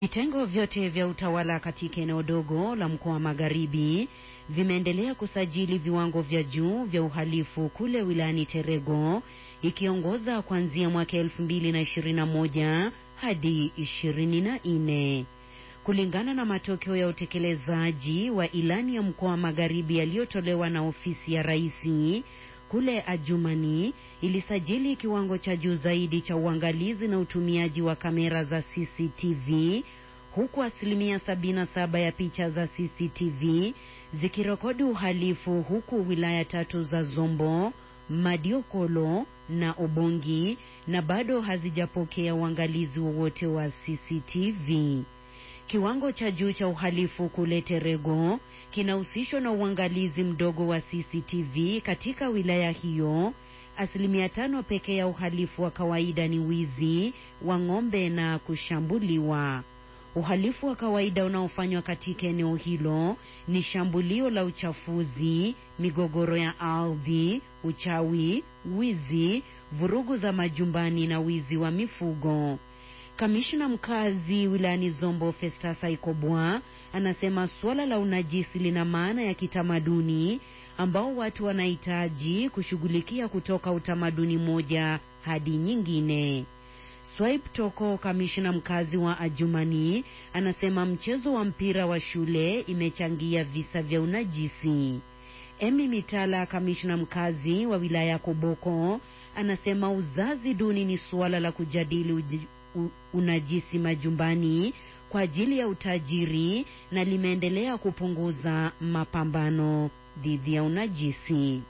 Vitengo vyote vya utawala katika eneo dogo la mkoa wa Magharibi vimeendelea kusajili viwango vya juu vya uhalifu kule wilayani Terego ikiongoza kuanzia mwaka 2021 hadi 24. Kulingana na matokeo ya utekelezaji wa ilani ya mkoa wa Magharibi yaliyotolewa na ofisi ya Rais, kule Adjumani ilisajili kiwango cha juu zaidi cha uangalizi na utumiaji wa kamera za CCTV huku asilimia 77 ya picha za CCTV zikirekodi uhalifu, huku wilaya tatu za Zombo, Madiokolo na Obongi na bado hazijapokea uangalizi wowote wa CCTV. Kiwango cha juu cha uhalifu kule Terego kinahusishwa na uangalizi mdogo wa CCTV katika wilaya hiyo. Asilimia tano pekee ya uhalifu wa kawaida ni wizi wa ng'ombe na kushambuliwa. Uhalifu wa kawaida unaofanywa katika eneo hilo ni shambulio la uchafuzi, migogoro ya ardhi, uchawi, wizi, vurugu za majumbani na wizi wa mifugo. Kamishna mkazi wilayani Zombo Festus Aikobwa anasema suala la unajisi lina maana ya kitamaduni ambao watu wanahitaji kushughulikia kutoka utamaduni moja hadi nyingine. Swaip Toko, kamishna mkazi wa Adjumani, anasema mchezo wa mpira wa shule imechangia visa vya unajisi. Emi Mitala, kamishna mkazi wa wilaya ya Koboko, anasema uzazi duni ni suala la kujadili uji, u, unajisi majumbani kwa ajili ya utajiri na limeendelea kupunguza mapambano dhidi ya unajisi.